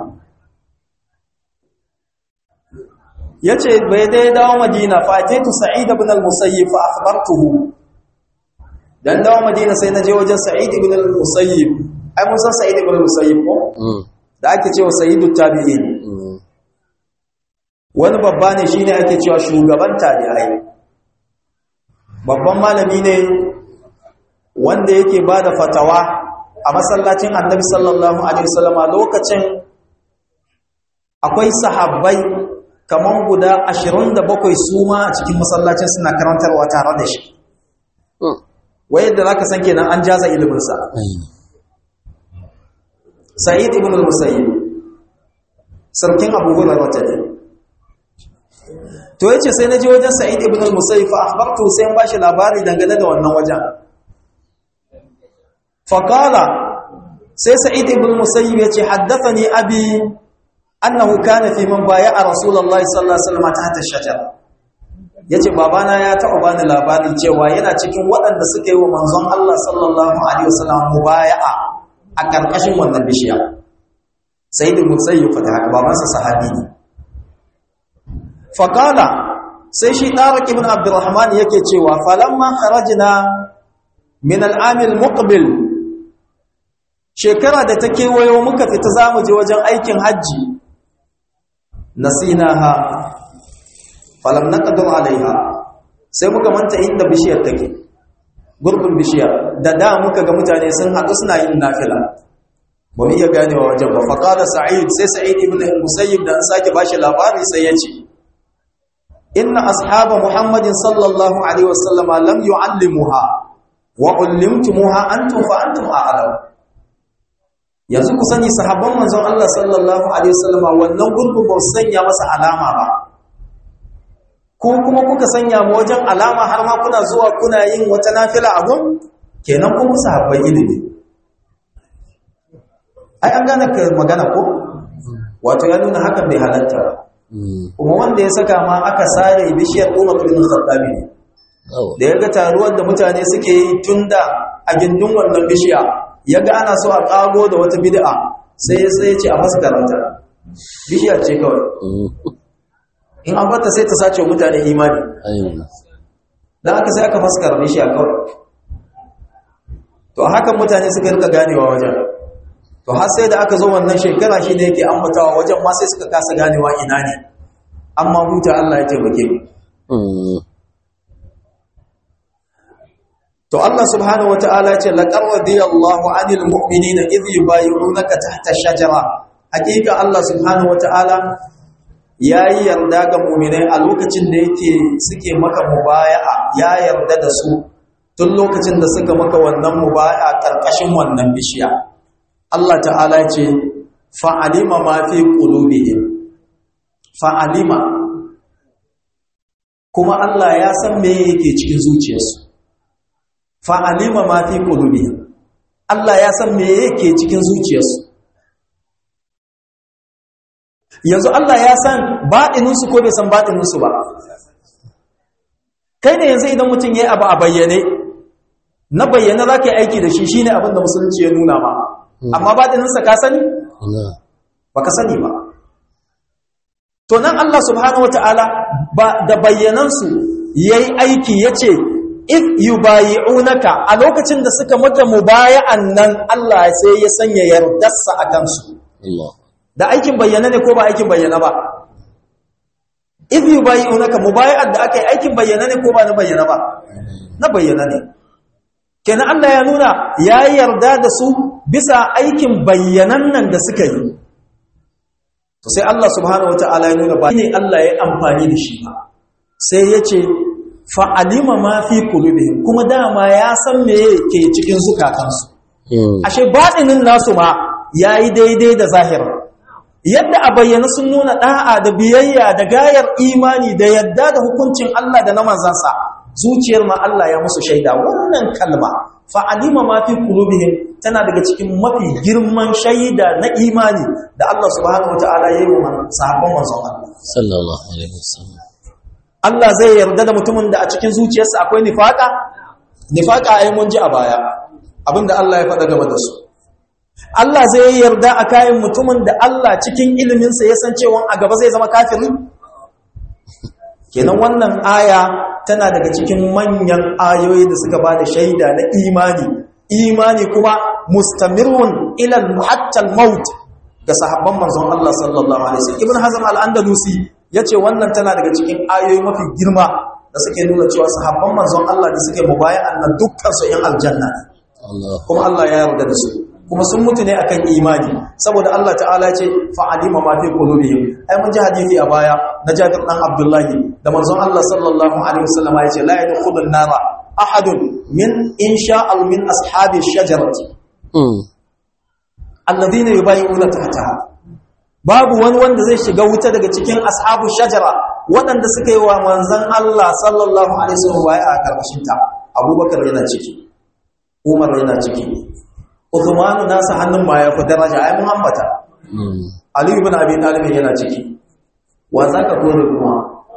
yace bai dai dawo madina fa ataitu sa'id ibn al-musayyib fa akhbartuhu dan dawo madina sai na je wajen sa'id ibn al-musayyib ai mun san sa'id ibn al-musayyib ko da ake cewa sayyidut tabi'in wani babba ne shine ake cewa shugaban tabi'ai babban malami ne wanda yake bada fatawa a masallacin annabi sallallahu alaihi wasallama lokacin akwai sahabbai kaman guda 27 su ma a cikin masallacin suna karantarwa tare da shi wai yadda zaka san kenan an jaza ilimin sa sa'id ibn al-musayyib sarkin abu hurairah ta ne to yace sai naje wajen sa'id ibn al-musayyib fa akhbartu sai an bashi labari dangane da wannan wajen faƙala sai sa'id ibn musayyib ya ce haddathani abi annahu kana fi man baya a rasulullahi sallallahu alaihi wasallam tahta shajara yace babana ya taɓa bani labarin cewa yana cikin waɗanda suka yi wa manzon Allah sallallahu alaihi wasallam mubaya'a a ƙarƙashin wannan bishiya sa'id ibn musayyib fa haka babansa sahabi ne faƙala sai shi tariq ibn abdurrahman yake cewa falamma kharajna min al-amil muqbil shekara da ta kewayo muka fita za mu je wajen aikin hajji nasinaha falam naqdur alaiha sai muka manta inda bishiyar take gurbin bishiyar da da muka ga mutane sun haɗu suna yin nafila ba mu iya ganewa wajen ba faqala sa'id sai sa'id ibn musayyib da an sake bashi labari sai ya ce inna ashaba muhammadin sallallahu alaihi wasallama lam yu'allimuha wa ullimtumuha antum fa antum a'lam yanzu ku sani sahabban manzon Allah sallallahu alaihi wasallam wannan gurbin ba su sanya masa alama ba ko kuma kuka sanya mu wajen alama har ma kuna zuwa kuna yin wata nafila a gun kenan kun sahabban ilimi ai an gane ka magana ko wato ya nuna hakan bai halatta ba kuma wanda ya saka ma aka sare bishiyar Umar bin Khattab ne da ya ga taruwar da mutane suke yi tunda a gindin wannan bishiya ya ga ana so a ƙago da wata bid'a sai ya sai ce a maskaranta bishiya ce kawai in an bata sai ta sace mutane imani don haka sai aka maskara bishiya kawai to hakan mutane suka rika ganewa wajen to har sai da aka zo wannan shekara shi ne yake ambatawa wajen ma sai suka kasa ganewa ina ne amma huta Allah ya taimake mu to Allah subhanahu wataala ce laqad radiyallahu 'anil mu'minina idh yubayyi'unaka tahta shajara hakika Allah subhanahu wataala yayi yarda ga mu'minai a lokacin da yake suke maka mubaya'a ya yarda da su tun lokacin da suka maka wannan mubaya'a karkashin wannan bishiya Allah ta'ala ce fa'alima ma fi qulubihim fa'alima kuma Allah ya san me yake cikin zuciyarsu fa'alima ma fi qulubihim Allah ya san me yake cikin zuciyarsu yanzu Allah ya san baɗininsu ko bai san baɗininsu ba kai ne yanzu idan mutum ya yi abu a bayyane na bayyane za ka yi aiki da shi shi ne abin da musulunci ya nuna ma amma baɗininsa ka sani? ba ka sani ba to nan Allah subhanahu wata'ala ba da bayyanansu ya yi aiki ya ce if yi bayi'unaka a lokacin da suka maka mubaya'an nan Allah sai ya sanya yardarsa a kansu da aikin bayyana ne ko ba aikin bayyana ba if you bayyunaka mubaya'at da aka yi aikin bayyana ne ko ba na bayyana ba na bayyana ne kenan Allah ya nuna ya yarda da su bisa aikin bayyanan nan da suka yi to sai Allah subhanahu wataala ya nuna ba ne Allah ya amfani da shi ba sai ya ce fa'alima ma fi qulubihim kuma dama ya san me ke cikin zukatansu ashe baɗinin nasu ma yayi daidai da zahirin yadda a bayyana sun nuna da'a da biyayya da gayar imani da yadda da hukuncin Allah da na manzansa zuciyar ma Allah ya musu shaida wannan kalma fa'alima ma fi qulubihim tana daga cikin mafi girman shaida na imani da Allah subhanahu wataala ya yi wa sahabban manzon Allah sallallahu alaihi wasallam Allah zai yarda da mutumin da a cikin zuciyarsa akwai nifaka nifaka ai mun ji a baya abinda Allah ya faɗa game da su Allah zai yarda a kayan mutumin da Allah cikin iliminsa ya san cewa a gaba zai zama kafiri? Kenan wannan aya tana daga cikin manyan ayoyi da suka ba da shaida na imani, imani kuma mustamirun ilal muhattal maut ga sahabban manzon Allah sallallahu Alaihi wasallam. Ibn Hazm al-Andalusi ya ce wannan tana daga cikin ayoyi mafi girma da suke nuna cewa sahabban manzon Allah da suke mubayan nan dukkan su ‘yan aljanna kuma Allah ya yarda da su. kuma sun mutu ne akan imani saboda Allah ta'ala ce fa'alima ma fi qulubihim ai mun ji hadisi a baya na Jabir dan Abdullahi da manzon Allah sallallahu alaihi wasallam ya ce la yadkhulun nara ahadun min insha al min ashabi shajarati alladhina yubayyi'una tahtaha babu wani wanda zai shiga wuta daga cikin ashabu shajara waɗanda suka yi wa manzon Allah sallallahu alaihi wasallam baya a karkashin ta Abubakar yana ciki Umar yana ciki Uthmanu nasa hannun ma ya fi daraja ai Muhammata. Ali ibn Abi Talib yana ciki. Wa zaka kore kuma?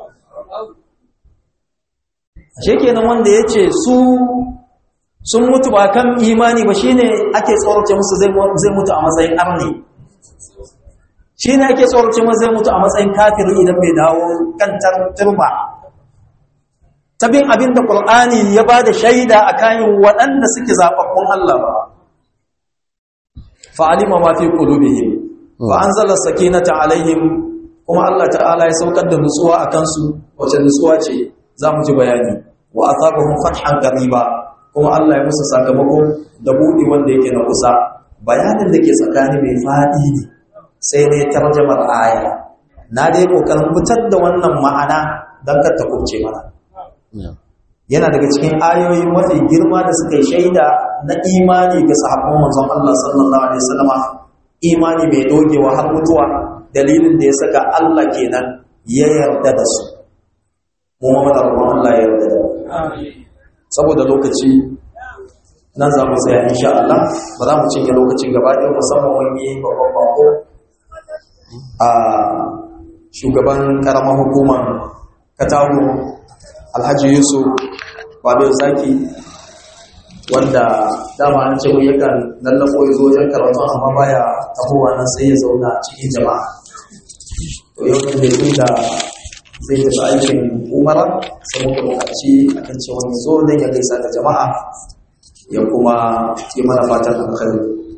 Ashe kenan wanda yace su sun mutu ba kan imani ba shine ake tsorace musu zai zai mutu a matsayin arni. Shine ake tsorace musu zai mutu a matsayin kafiri idan bai dawo kan turba. Tabin abinda Qur'ani ya bada shaida akan waɗanda suke zababbun Allah ba. fa'alima ma fi qulubihim fa anzala sakinata alaihim kuma Allah ta'ala ya saukar da nutsuwa a kansu wace nutsuwa ce za mu ji bayani wa asabahum fathan qariba kuma Allah ya musu sakamako da buɗi wanda yake na kusa bayanin da ke tsakani mai faɗi ne sai ne tarjamar aya na dai kokarin fitar da wannan ma'ana don kar ta kurce mana yana daga cikin ayoyi mafi girma da suka yi shaida na imani ga sahabban manzon Allah sallallahu alaihi wasallam imani mai dogewa har mutuwa dalilin da ya saka Allah kenan ya yarda da su mu ma da Allah ya yarda da saboda lokaci nan za mu tsaya insha Allah ba za mu cinye lokacin gaba ɗaya musamman wani babban bako a shugaban karamar hukumar Katago Alhaji Yusuf Babe Zaki wanda dama an ce mun yakan lallafo ya zo wajen karatu amma baya tahowa nan sai ya zauna cikin jama'a to yau ne tun da zai tafi aikin umara sai muka buƙaci akan cewa ya zo don ya gaisa da jama'a ya kuma yi mana fatan alkhairi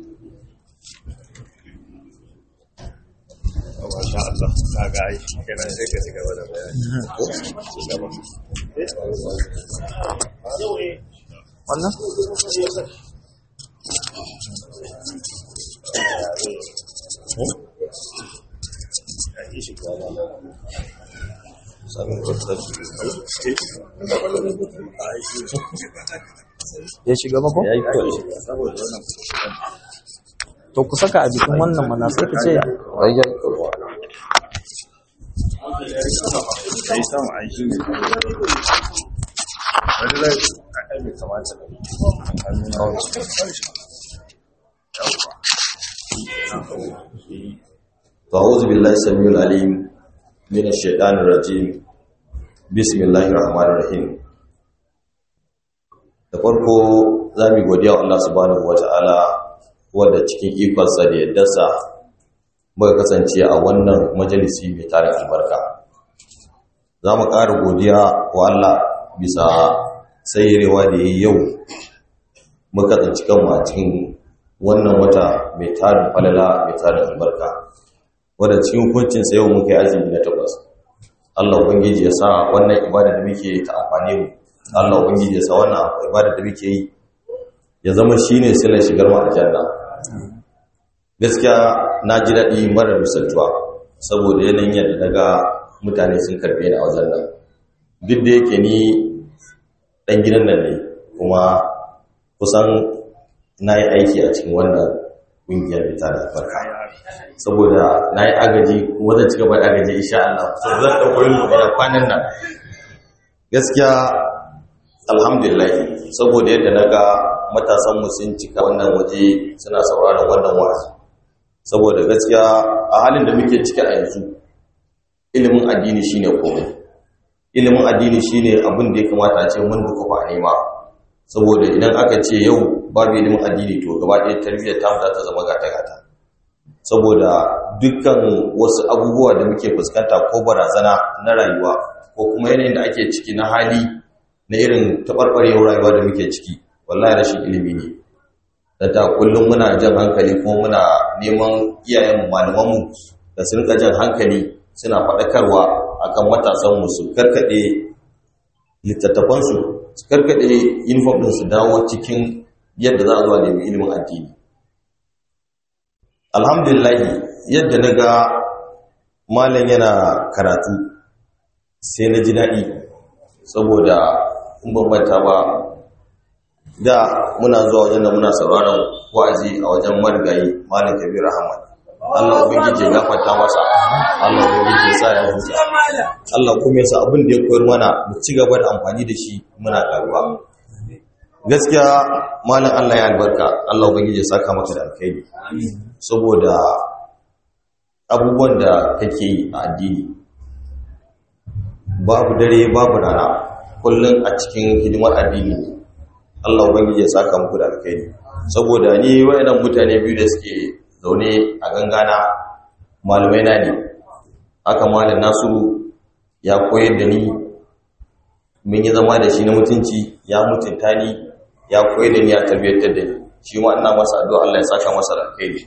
Masha Allah, ka ga ai kenan sai ka shiga da bayani. wannan ya shiga ba ko Ya yi kyau saboda wannan to ku saka a jikin wannan mana sai ka ce rayar kurwa. Sai samu aiki ne. Wani zai a kai bai kamata ba. Hannun فأعوذ بالله السميع العليم من الشيطان الرجيم بسم الله الرحمن الرحيم da farko za mu godiya wa Allah subhanahu wata'ala wanda cikin ikonsa da yaddarsa muka kasance a wannan majalisi mai tarin albarka za mu ƙara godiya wa Allah bisa sayyarewa da ya yi yau muka tsanci kanmu a cikin wannan wata mai tarin falala mai tarin albarka wadda cikin hukuncinsa yau muka yi azumi na takwas Allah ubangiji ya sa wannan ibada da muke ta amfani mu Allah ubangiji ya sa wannan ibada da muke yi ya zama shine silar shigar mu aljanna gaskiya na ji daɗi mara misaltuwa saboda yanayin yadda daga mutane sun karɓe ni a wajen nan duk da yake ni ɗan gidan nan ne kuma kusan na yi aiki a cikin wannan ƙungiyar mita da farka saboda na yi agaji kuma zan ci gaba da agaji insha Allah saboda zan ɗauko yin da kwanan nan gaskiya alhamdulillah saboda yadda na ga matasanmu sun cika wannan waje suna sauraron wannan wa'azi saboda gaskiya a halin da muke ciki a yanzu ilimin addini shine komai ilimin addini shine abin da ya kamata a ce mun duka a nema saboda idan aka ce yau babu ilimin addini to gaba ɗaya tarbiyyar ta za ta zama gata-gata saboda dukkan wasu abubuwa da muke fuskanta ko barazana na rayuwa ko kuma yanayin da ake ciki na hali na irin taɓarɓarewar rayuwa da muke ciki wallahi rashin ilimi ne da ta kullum muna jan hankali kuma muna neman iyayen malamanmu da su rika jan hankali suna faɗakarwa akan matasanmu su karkaɗe littattafansu su karkaɗe uniform ɗin su dawo cikin yadda za a zuwa nemi ilimin addini alhamdulillahi yadda na ga malam yana karatu sai na ji daɗi saboda in bambanta ba da muna zuwa wajen da muna sauraron wa'azi a wajen marigayi malam kabir ahmad Allah ubangiji ya gafarta masa Allah ubangiji ya sa ya huta Allah kuma ya sa abin da ya koyar mana mu ci gaba da amfani da shi muna karuwa gaskiya malam Allah ya albarka Allah ubangiji ya saka maka da alkhairi saboda abubuwan da kake yi a addini babu dare babu rana kullum a cikin hidimar addini ne Allah ubangiji ya saka muku da alkhairi saboda ni wayannan mutane biyu da suke zaune a gangana malamai na ne haka malam Nasiru ya koyar da ni mun yi zama da shi na mutunci ya mutunta ni ya koyar da ni ya tarbiyyantar da ni shi ma ina masa addu'a Allah ya saka masa da alkhairi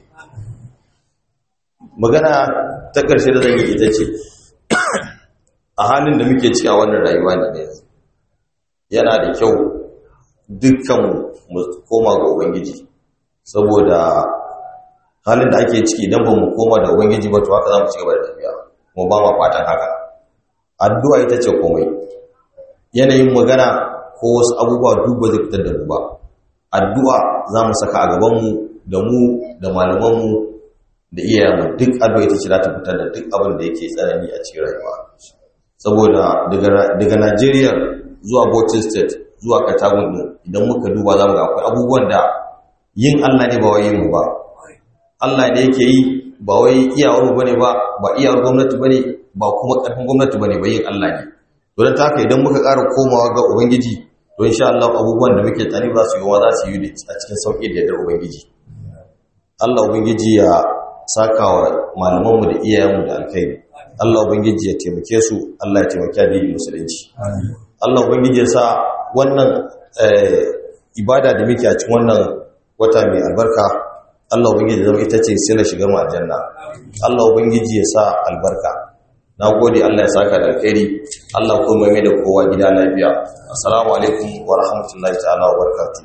magana ta ƙarshe da zan yi ita ce a halin da muke ciki a wannan rayuwa ne yanzu yana da kyau dukkan mu koma ga ubangiji saboda halin da ake ciki idan ba mu koma da ubangiji ba to haka za mu ci gaba da tafiya mu ba ma fatan haka addu'a ita ce komai yanayin magana ko wasu abubuwa duk ba zai fitar da mu ba addu'a za mu saka a gabanmu da mu da malamanmu da iyayenmu duk addu'a ita ce za ta fitar da duk abin da yake tsanani a cikin rayuwa saboda daga Najeriya zuwa Bauchi State zuwa Katagun din idan muka duba za mu ga akwai abubuwan da yin Allah ne ba wai yin mu ba Allah ne yake yi ba wai iyawar mu bane ba ba iyawar gwamnati bane ba kuma karfin gwamnati bane ba yin Allah ne to dan haka idan muka ƙara komawa ga ubangiji to insha Allah abubuwan da muke tani ba su yi wa za su yi a cikin sauki da yardar ubangiji Allah ubangiji ya saka wa malamanmu da iyayenmu da alkhairi Allah ubangiji ya taimake su Allah ya taimake addinin musulunci Allah ubangiji ya sa wannan ibada da muke a cikin wannan wata mai albarka Allah ubangiji zama ita ce sai na shiga mu aljanna Allah ubangiji ya sa albarka nagode Allah ya saka da alkhairi Allah kuma mai da kowa gida lafiya assalamu alaikum wa rahmatullahi ta'ala wa barakatuh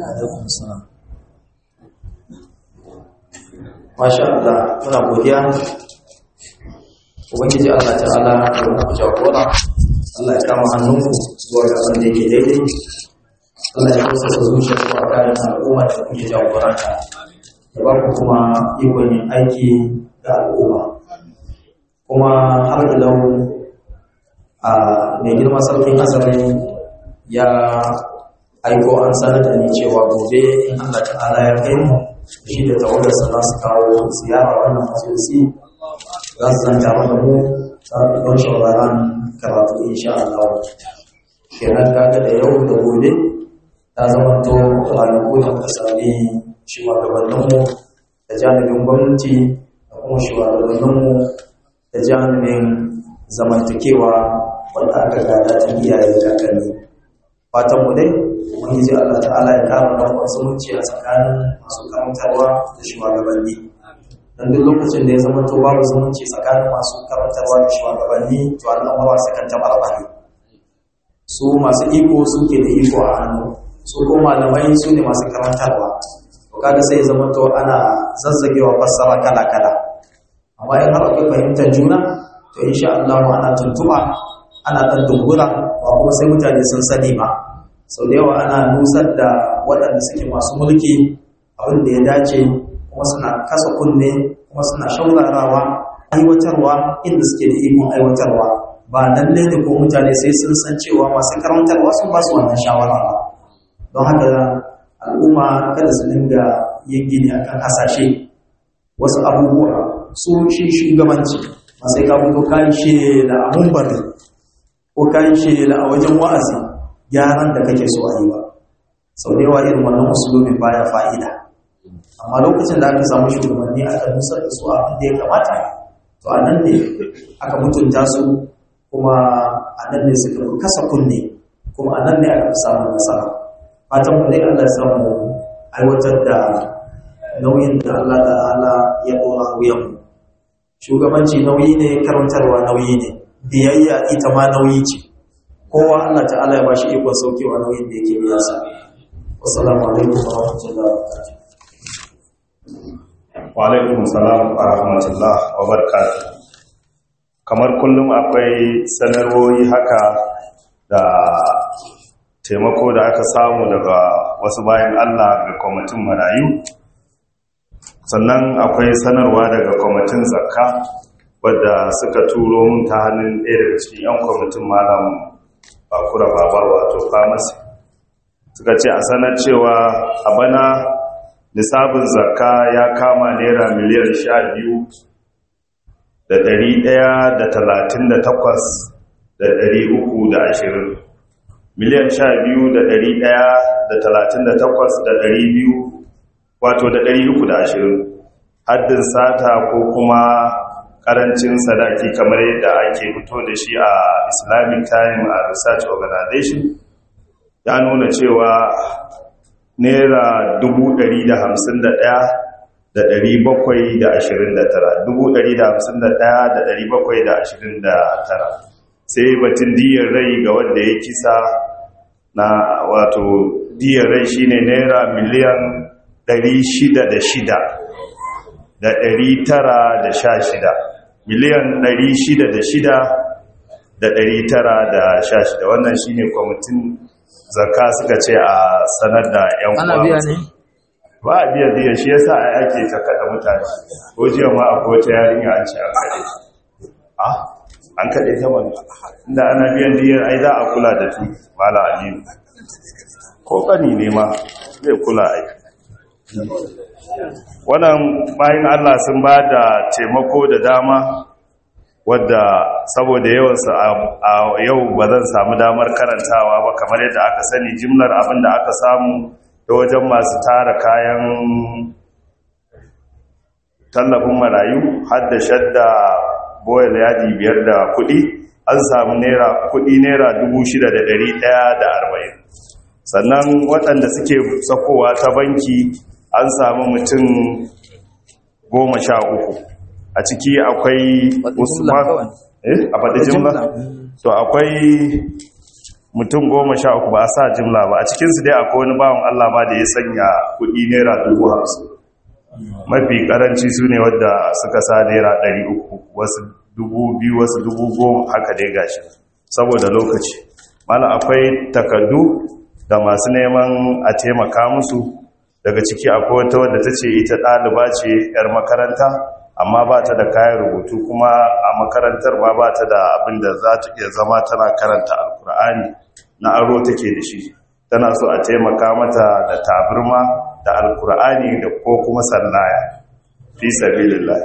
Masha Allah, muna godiya. Ubangiji Allah ta'ala ya wani ku jagora. Allah ya kama hannunku zuwa ga abin da yake daidai. Allah ya kusa da zuciya zuwa kayan al'umma da kuke jagoranta. Da ba ku kuma ikon yin aiki ga al'umma. Kuma har ilau a mai girma sarkin asalin ya aiko an sanar da ni cewa gobe in Allah ta'ala ya kai mu shi da tawagarsa za su kawo ziyara wannan majalisi za su zanta mana mu don shawaran karatu insha Allah kenan kaga da yau da gobe ta zama to ranaku da muka sami shugabanninmu da jami'in gwamnati da kuma shugabanninmu da jami'in zamantakewa wanda aka gada ta iyaye da kakanni fatan mu dai ubangiji Allah ta'ala ya kama da zumunci a tsakanin masu karantarwa da shugabanni dan duk lokacin da ya zama to babu zumunci tsakanin masu karantarwa da shugabanni to al'amura su kan tabarbare su masu iko suke da iko a hannu su ko malamai su ne masu karantarwa to kaga sai ya zama to ana zazzagewa fassara kala kala amma in har akwai fahimtar juna to insha Allah ana tuntuba ana dan dungura ba kuma sai mutane sun sani ba sau da yawa ana nusar da waɗanda suke masu mulki abin da ya dace kuma suna kasa kunne kuma suna shaurarawa aiwatarwa inda suke da ikon aiwatarwa ba nan ne ko mutane sai sun san cewa masu karantarwa sun ba su wannan shawara ba don haka al'umma kada su dinga yin gini akan hasashe wasu abubuwa su shi shugabanci ba sai ka fito kayan shela a mumbari ko kayan shela a wajen wa'azi gyaran da kake so a yi ba sau da yawa irin wannan usulobin baya fa'ida amma lokacin da aka samu shugabanni aka nusar da su abin da ya kamata to a nan ne aka mutunta su kuma a nan ne suka fi kasa kunne kuma a nan ne aka fi samun nasara fatan mu dai Allah ya samu aiwatar da nauyin da Allah ta'ala ya dora wuyan mu shugabanci nauyi ne karantarwa nauyi ne biyayya ita ma nauyi ce kowa Allah ta'ala ya bashi ikon saukewa nauyin da yake biya sa wassalamu alaikum wa rahmatullahi wa barakatuh wa alaikum salam wa rahmatullah wa barakatuh kamar kullum akwai sanarwoyi haka da taimako da aka samu daga wasu bayan Allah ga kwamitin marayu sannan akwai sanarwa daga kwamitin zakka wadda suka turo mun ta hannun ɗaya daga cikin 'yan kwamitin malam bakura baba wato pharmacy suka ce a sanar cewa a bana nisabin zakka ya kama naira miliyan sha biyu da ɗari ɗaya da talatin da takwas da ɗari uku da ashirin miliyan sha biyu da ɗari ɗaya da talatin da takwas da ɗari biyu wato da ɗari uku da ashirin haddin sata ko kuma ƙarancin sadaki kamar yadda ake fito da shi a islamic time a research organization ya nuna cewa naira dubu ɗari da hamsin da ɗaya da ɗari bakwai da ashirin da tara dubu ɗari da hamsin da ɗaya da ɗari bakwai da ashirin da tara sai batun diyar rai ga wanda ya kisa na wato diyar rai shine naira miliyan ɗari shida da shida da ɗari tara da sha shida miliyan ɗari shida da shida da ɗari tara da sha shida wannan shine kwamitin zakka suka ce a sanar da 'yan ana biya ne ba a biya biya shi yasa a ake ta kada mutane ko jiya ma a kowace yarinya an ce an kaɗe a an kaɗe ta wani inda ana biyan diyar ai za a kula da tu mala aliyu ko ƙani ne ma zai kula ai wannan bayan allah sun ba da taimako da dama wadda saboda yawansu a yau ba zan samu damar karantawa ba kamar yadda aka sani jimlar abin da aka samu da wajen masu tara kayan tallafin marayu har da shadda boyal yadi biyar da kudi an samu naira kudi naira arba'in. sannan waɗanda suke sakowa ta banki an samu mutum goma sha uku a ciki akwai usman eh a faɗi jimla to akwai mutum goma sha uku ba a sa jimla ba a cikinsu dai akwai wani bawan Allah ba da ya sanya kuɗi naira dubu hamsin mafi karanci su ne wadda suka sa naira ɗari uku wasu dubu biyu wasu dubu goma haka dai gashi saboda lokaci mana akwai takardu da masu neman a taimaka musu daga ciki akwai wata wadda ta ce ita ɗaliba ce 'yar makaranta amma ba ta da kayan rubutu kuma a makarantar ba ba ta da abin da za ta iya zama tana karanta alkur'ani na aro take da shi tana so a taimaka mata da tabirma da alkur'ani da ko kuma sallaya fi sabilillah